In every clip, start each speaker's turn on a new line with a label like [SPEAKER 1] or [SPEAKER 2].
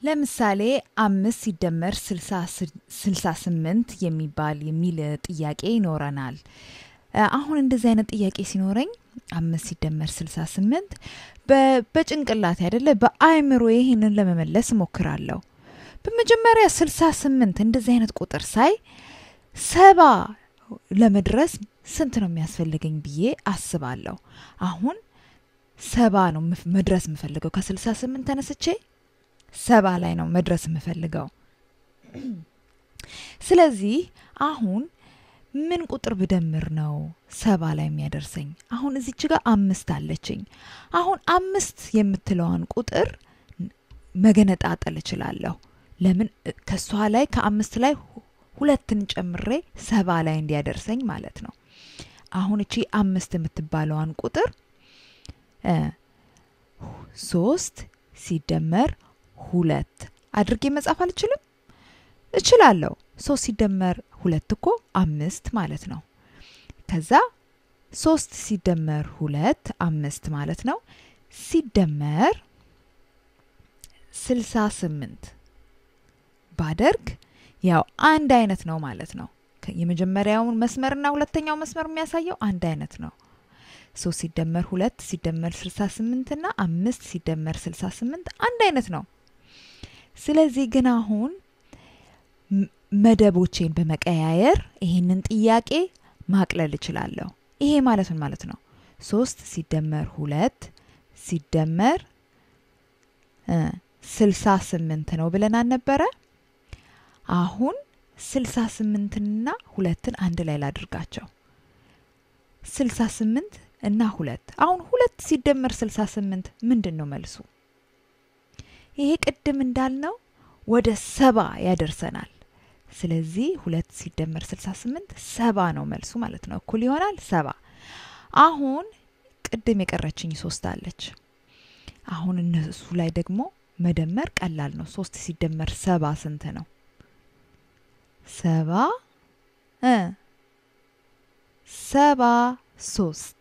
[SPEAKER 1] ለምሳሌ አምስት ሲደመር ስልሳ ስምንት የሚባል የሚል ጥያቄ ይኖረናል። አሁን እንደዚህ አይነት ጥያቄ ሲኖረኝ አምስት ሲደመር ስልሳ ስምንት በጭንቅላት አይደለ በአእምሮ ይህንን ለመመለስ እሞክራለሁ። በመጀመሪያ ስልሳ ስምንት እንደዚህ አይነት ቁጥር ሳይ ሰባ ለመድረስ ስንት ነው የሚያስፈልገኝ ብዬ አስባለሁ። አሁን ሰባ ነው መድረስ የምፈልገው ከስልሳ ስምንት ተነስቼ ሰባ ላይ ነው መድረስ የምፈልገው። ስለዚህ አሁን ምን ቁጥር ብደምር ነው ሰባ ላይ የሚያደርሰኝ? አሁን እዚች ጋር አምስት አለችኝ። አሁን አምስት የምትለዋን ቁጥር መገነጣጠል እችላለሁ። ለምን ከሷ ላይ ከአምስት ላይ ሁለትን ጨምሬ ሰባ ላይ እንዲያደርሰኝ ማለት ነው። አሁን እቺ አምስት የምትባለዋን ቁጥር ሶስት ሲደመር ሁለት አድርጌ መጻፍ አልችልም? እችላለሁ። ሶስት ሲደመር ሁለት እኮ አምስት ማለት ነው። ከዛ ሶስት ሲደመር ሁለት አምስት ማለት ነው። ሲደመር ስልሳ ስምንት ባደርግ ያው አንድ አይነት ነው ማለት ነው። የመጀመሪያውን መስመርና ሁለተኛው መስመር የሚያሳየው አንድ አይነት ነው። ሶስት ሲደመር ሁለት ሲደመር ስልሳ ስምንት እና አምስት ሲደመር ስልሳ ስምንት አንድ አይነት ነው። ስለዚህ ግን አሁን መደቦቼን በመቀያየር ይህንን ጥያቄ ማቅለል እችላለሁ። ይሄ ማለት ምን ማለት ነው? ሶስት ሲደመር ሁለት ሲደመር ስልሳ ስምንት ነው ብለን አልነበረ? አሁን ስልሳ ስምንትና ሁለትን አንድ ላይ ላድርጋቸው። ስልሳ ስምንት እና ሁለት አሁን ሁለት ሲደመር ስልሳ ስምንት ምንድን ነው መልሱ? ይሄ ቅድም እንዳልነው ወደ ሰባ ያደርሰናል። ስለዚህ ሁለት ሲደመር ስልሳ ስምንት ሰባ ነው መልሱ ማለት ነው። እኩል ይሆናል ሰባ። አሁን ቅድም የቀረችኝ ሶስት አለች። አሁን እነሱ ላይ ደግሞ መደመር ቀላል ነው። ሶስት ሲደመር ሰባ ስንት ነው? ሰባ ሰባ ሶስት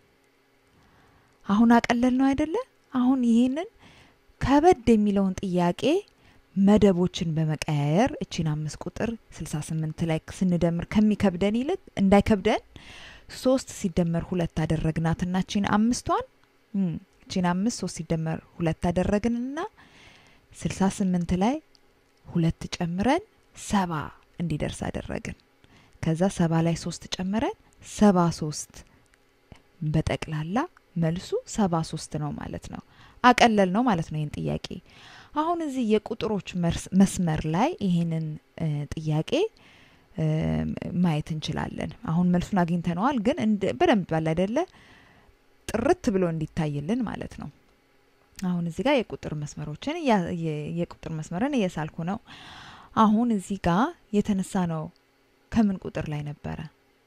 [SPEAKER 1] አሁን አቀለል ነው አይደለ? አሁን ይህንን ከበድ የሚለውን ጥያቄ መደቦችን በመቀያየር እቺን አምስት ቁጥር 68 ላይ ስንደምር ከሚከብደን ይልቅ እንዳይከብደን ሶስት ሲደመር ሁለት አደረግናትና እቺን አምስቷን እቺን አምስት ሶስት ሲደመር ሁለት አደረግንና 68 ላይ ሁለት ጨምረን ሰባ እንዲደርስ አደረግን። ከዛ ሰባ ላይ ሶስት ጨምረን ሰባ ሶስት በጠቅላላ መልሱ ሰባ ሶስት ነው ማለት ነው። አቀለል ነው ማለት ነው ይህን ጥያቄ። አሁን እዚህ የቁጥሮች መስመር ላይ ይህንን ጥያቄ ማየት እንችላለን። አሁን መልሱን አግኝተነዋል፣ ግን በደንብ ባለ አይደለ ጥርት ብሎ እንዲታይልን ማለት ነው። አሁን እዚህ ጋር የቁጥር መስመሮችን የቁጥር መስመርን እየሳልኩ ነው። አሁን እዚህ ጋር የተነሳ ነው ከምን ቁጥር ላይ ነበረ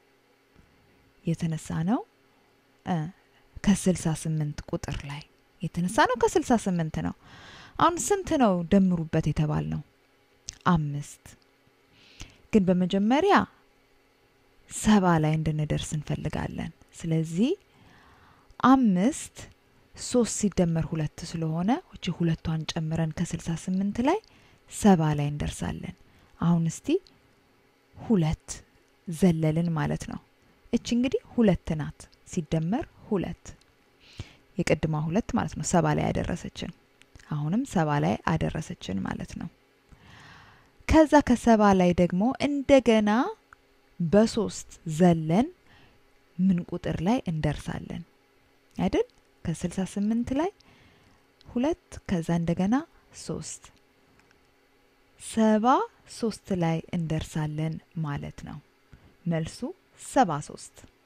[SPEAKER 1] የተነሳ ነው? ከስልሳ ስምንት ቁጥር ላይ የተነሳ ነው። ከስልሳ ስምንት ነው። አሁን ስንት ነው ደምሩበት የተባል ነው? አምስት። ግን በመጀመሪያ ሰባ ላይ እንድንደርስ እንፈልጋለን። ስለዚህ አምስት ሶስት ሲደመር ሁለት ስለሆነ እቺ ሁለቷን ጨምረን ከስልሳ ስምንት ላይ ሰባ ላይ እንደርሳለን። አሁን እስቲ ሁለት ዘለልን ማለት ነው። እቺ እንግዲህ ሁለት ናት ሲደመር ሁለት የቅድማ ሁለት ማለት ነው። ሰባ ላይ ያደረሰችን አሁንም ሰባ ላይ አደረሰችን ማለት ነው። ከዛ ከሰባ ላይ ደግሞ እንደገና በሶስት ዘለን ምን ቁጥር ላይ እንደርሳለን አይደል? ከስልሳ ስምንት ላይ ሁለት ከዛ እንደገና ሶስት ሰባ ሶስት ላይ እንደርሳለን ማለት ነው። መልሱ ሰባ ሶስት